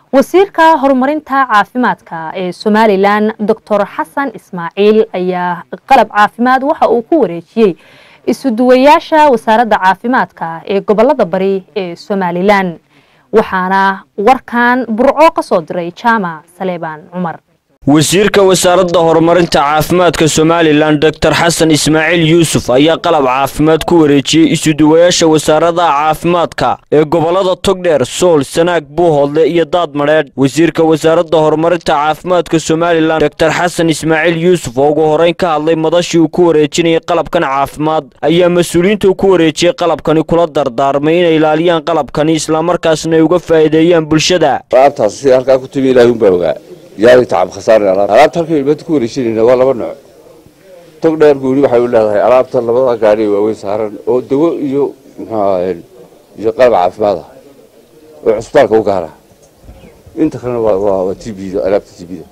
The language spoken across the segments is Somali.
wasiirka horumarinta caafimaadka ee somalilan doctor xasan ismaaciil ayaa qalab caafimaad waxa uu ku wareejiyey isuduwayaasha wasaaradda caafimaadka ee gobolada bari ee somalilan waxaana warkan burco ka soo diray jaamac saleebaan cumar wasiirka wasaaradda horumarinta caafimaadka somalilan doctor xasan ismaaciil yuusuf ayaa qalab caafimaad ku wareejiyey isuduwayaasha wasaaradaha caafimaadka ee gobolada togdheer sool sanaag buuhoodle iyo daadmadheedh wasiirka wasaaradda horumarinta caafimaadka somalilan doctor xasan ismaaciil yuusuf oo ugu horeyn ka hadlay madashii uu ku wareejinayay qalabkan caafimaad ayaa mas-uuliyiinta ku wareejiyey qalabkani kula dardaarmay inay ilaaliyaan qalabkani islamarkaasna ay uga faa'iideeyaan bulshada yaadi tacab khasaarna alaab alaabta halkan ilmaanta ku wareejinayna waa laba nooc tog dheer gooni waxay u leedahay alaabta labada gaari ee waaweyn saaran oo dawo iyo muxuu ahaye iyo qalab caafimaad ah oo cusbitaalka u gaara inta kalena waa waa waa t b da alaabta t b da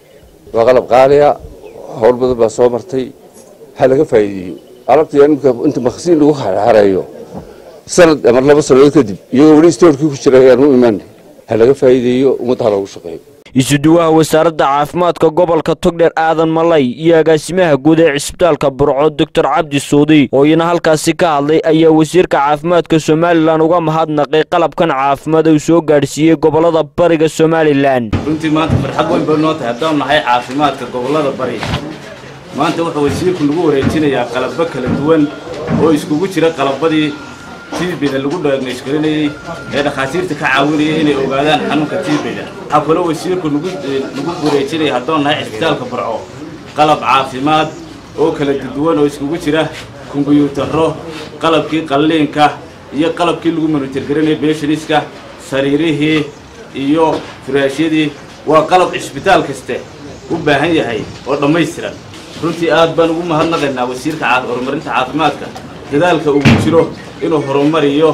waa qalab qaaliya howl badan baa soo martay ha laga faa'iideeyo alaabta imika inta makhasiin lagu xareeyo sanad ama laba sanadood kadib iyagoo weli stoorkii ku jira ayaan u imaanay ha laga faa'iideeyo ummadda ha loogu shaqeeyo isuduwaha wasaaradda caafimaadka gobolka togdheer aadan malay iyo agaasimaha guud ee cisbitaalka burco doctor cabdi suudi oo iyana halkaasi ka hadlay ayaa wasiirka caafimaadka somalilan uga mahadnaqay qalabkan caafimaad uu soo gaadhsiiyey gobolada bariga somalilan runtii maanta farxad weyn bay noo tahay haddaan nahay caafimaadka gobolada bari maanta wuxuu wasiirku nagu wareejinayaa qalabo kala duwan oo iskugu jira qalabadii tiibida lagu dhaagnaysgarinayey ee dhakhaatiirta ka caawinaya inay ogaadaan xanuunka tiibida waxaa kaloo wasiirku nagu wareejinaya haddoon nahay cisbitaalka burco qalab caafimaad oo kala duwan oo iskugu jira kombiyuutarro qalabkii qalliinka iyo qalabkii lagu manutirgarinayay beeshaniska sariirihii iyo furaashyadii waa qalab cisbitaal kaste u baahan yahay oo dhammaystiran runtii aad baan ugu mahadnaqaynaa wasiirka horumarinta caafimaadka dadaalka ugu jiro inuu horumariyo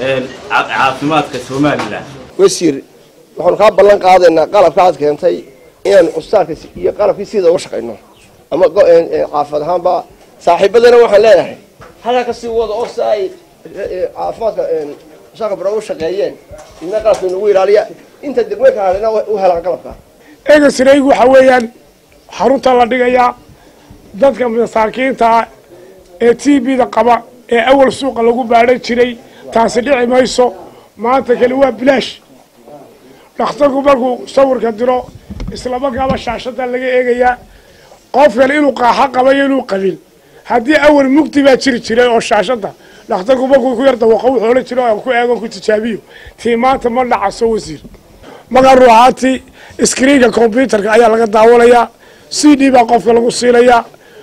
caafimaadka somalilan wasiir waxaanu kaa ballan qaadaynaa qalabka aad keentay inaanu cusbitaalka iyo qalabkii sida uga shaqayno ama caafimad ahaanba saaxiibadana waxaan leeyahay halkaa kasii wada oo si ay caafimaadka shaka baro u shaqeeyeen idna qalabka inagu ilaaliya inta degmeynka hadhina u helaan qalabka egasraygu waxa weeyaan xarunta la dhigayaa dadka masaakiinta ee t b da qaba ee awal suuqa lagu baadhan jiray taasi dhici mayso maanta kale waa bilaash dhakhtarku markuu sawirka diro islamarkaaba shaashada laga eegayaa qof kale inuu qaaxo qabayo inuu qabin haddii awal mugdi baa jiri jiray oo shaashada dhakhtarku markuu ku yar dawaqo wuxuu odhan jiro aan ku eegon ku tijaabiyo tii maanta ma dhacaso wasiir markaa ruuxaantii iskriinka combyutarka ayaa laga daawanayaa c d baa qofka lagu siinayaa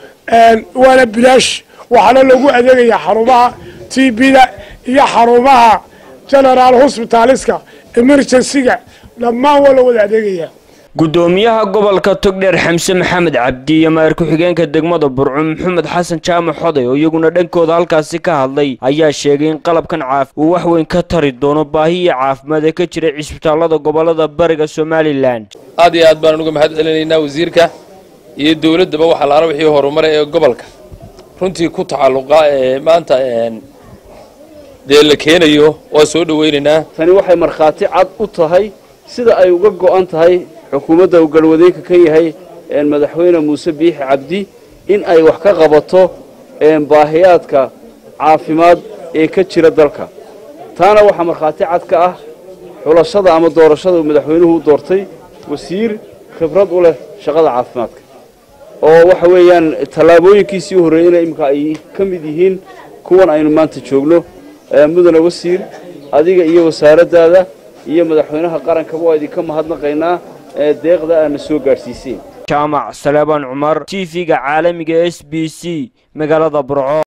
waana bilaash waxaana loogu adeegayaa xarumaha t b-da iyo xarumaha generaal hosbitaaliska emergencyga dhammaan waa la wada adeegayaa gudoomiyaha gobolka togdheer xamse maxamed cabdi iyo maayar ku-xigeenka degmada burco maxamed xasan jaamac xoday oo iyaguna dhankooda halkaasi ka hadlay ayaa sheegay in qalabkan caaf uu wax weyn ka tari doono baahiya caafimaad ee ka jira cisbitaalada gobolada bariga somalilan aad iyo aad baan uga mahad celinaynaa wasiirka iyo dowladdaba waxaa laala wixii horumara ee gobolka runtii ku tacalluqa ee maanta dee la keenayo waa soo dhowaynaynaa tani waxay markhaati cad u tahay sida ay uga go'an tahay xukuumadda uu galwadeenka ka yahay madaxweyne muuse biixi cabdi in ay wax ka qabato baahiyaadka caafimaad ee ka jira dalka taana waxaa markhaati cad ka ah xulashada ama doorashada uu madaxweynuhu u doortay wasiir khibrad u leh shaqada caafimaadka oo waxa weeyaan tallaabooyinkiisii horreeyeyna iminka ay ka mid yihiin kuwan aynu maanta joogno mudane wasiir adiga iyo wasaaraddaada iyo madaxweynaha qarankaba waa idinka mahadnaqaynaa deeqda aadna soo gaadhsiiseen jaamac saleebaan cumar t v-ga caalamiga s b c magaalada burco